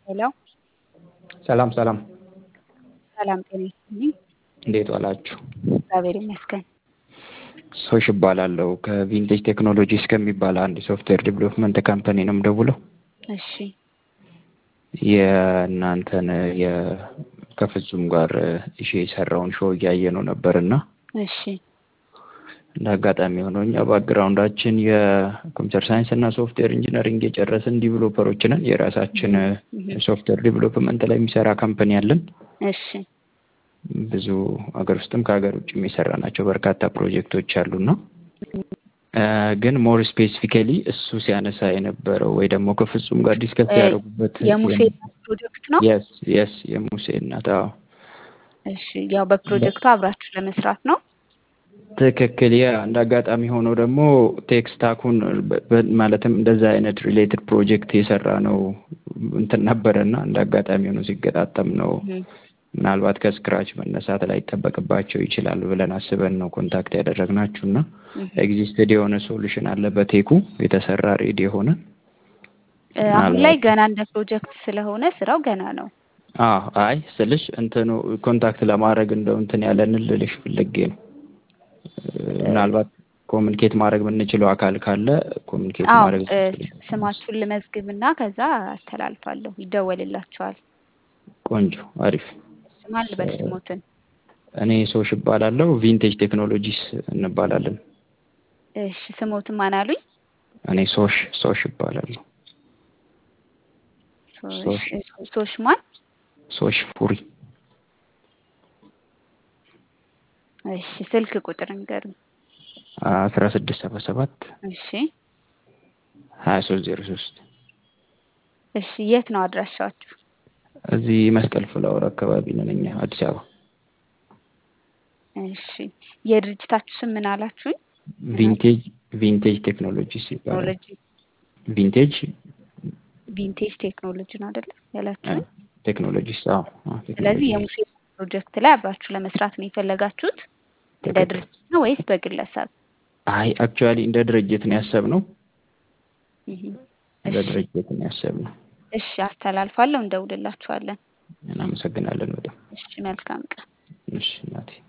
ሄሎ ሰላም ሰላም፣ ሰላም ጤና ይስጥልኝ። እንዴት ዋላችሁ? እግዚአብሔር ይመስገን። ሶሽ እባላለሁ ከቪንቴጅ ቴክኖሎጂስ ከሚባል አንድ ሶፍትዌር ዲቨሎፕመንት ካምፓኒ ነው የምደውለው። እሺ የእናንተን ከፍጹም ጋር እሺ የሰራውን ሾው እያየ ነው ነበር እና እሺ እንደ አጋጣሚ ሆኖ እኛ ባክግራውንዳችን የኮምፒውተር ሳይንስ እና ሶፍትዌር ኢንጂነሪንግ የጨረስን ዲቨሎፐሮች ነን። የራሳችን ሶፍትዌር ዲቨሎፕመንት ላይ የሚሰራ ካምፓኒ አለን። እሺ ብዙ ሀገር ውስጥም ከሀገር ውጭ የሚሰራ ናቸው በርካታ ፕሮጀክቶች አሉና ግን ሞር ስፔሲፊካሊ እሱ ሲያነሳ የነበረው ወይ ደግሞ ከፍጹም ጋር ዲስከስ ያደረጉበት የሙሴ ፕሮጀክት ነው። የስ የስ የሙሴ እናት አዎ እሺ ያው በፕሮጀክቱ አብራችሁ ለመስራት ነው። ትክክል። ያ እንደ አጋጣሚ ሆኖ ደግሞ ቴክስታኩን ማለትም እንደዛ አይነት ሪሌትድ ፕሮጀክት የሰራ ነው እንትን ነበረና እንደ አጋጣሚ ሆኖ ሲገጣጠም ነው ምናልባት ከስክራች መነሳት ላይ ይጠበቅባቸው ይችላል ብለን አስበን ነው ኮንታክት ያደረግናችሁ እና ኤግዚስትድ የሆነ ሶሉሽን አለ በቴኩ የተሰራ ሬዲ የሆነ አሁን ላይ ገና እንደ ፕሮጀክት ስለሆነ ስራው ገና ነው። አዎ አይ ስልሽ እንትኑ ኮንታክት ለማድረግ እንደው እንትን ያለንን ልልሽ ፍልጌ ነው። ምናልባት ኮሚኒኬት ማድረግ የምንችለው አካል ካለ ኮሚኒኬት አዎ ማድረግ ስማችሁን ልመዝግብና ከዛ አስተላልፋለሁ፣ ይደወልላችኋል። ቆንጆ አሪፍ። ማን ልበል ስሞትን? እኔ ሶሽ እባላለሁ። ቪንቴጅ ቴክኖሎጂስ እንባላለን። እሺ ስሞትን ማን አሉኝ? እኔ ሶሽ ሶሽ እባላለሁ። ሶሽ ማን? ሶሽ ፉሪ። እሺ ስልክ ቁጥር ንገሩኝ። አስራ ስድስት ሰባ ሰባት እሺ ሀያ ሶስት ዜሮ ሶስት እሺ የት ነው አድራሻችሁ? እዚህ መስቀል ፍላወር አካባቢ ነን እኛ አዲስ አበባ። እሺ የድርጅታችሁ ስም ምን አላችሁኝ? ቪንቴጅ ቪንቴጅ ቴክኖሎጂስ ይባላል። ቴክኖሎጂ ቪንቴጅ ቪንቴጅ ቴክኖሎጂ ነው አይደለ ያላችሁኝ? ቴክኖሎጂስ አዎ። አዎ፣ ስለዚህ ቴክኖሎጂ። የሙሴ ፕሮጀክት ላይ አብራችሁ ለመስራት ነው የፈለጋችሁት እንደ ትክክል። ድርጅት ነው ወይስ በግለሰብ? አይ አክቹዋሊ እንደ ድርጅት ነው ያሰብነው። እህ እንደ እሺ ድርጅት ነው ያሰብነው። እሺ አስተላልፋለሁ፣ እንደውልላችኋለን። እናመሰግናለን በጣም። እሺ መልካም ቀን። እሺ እናቴ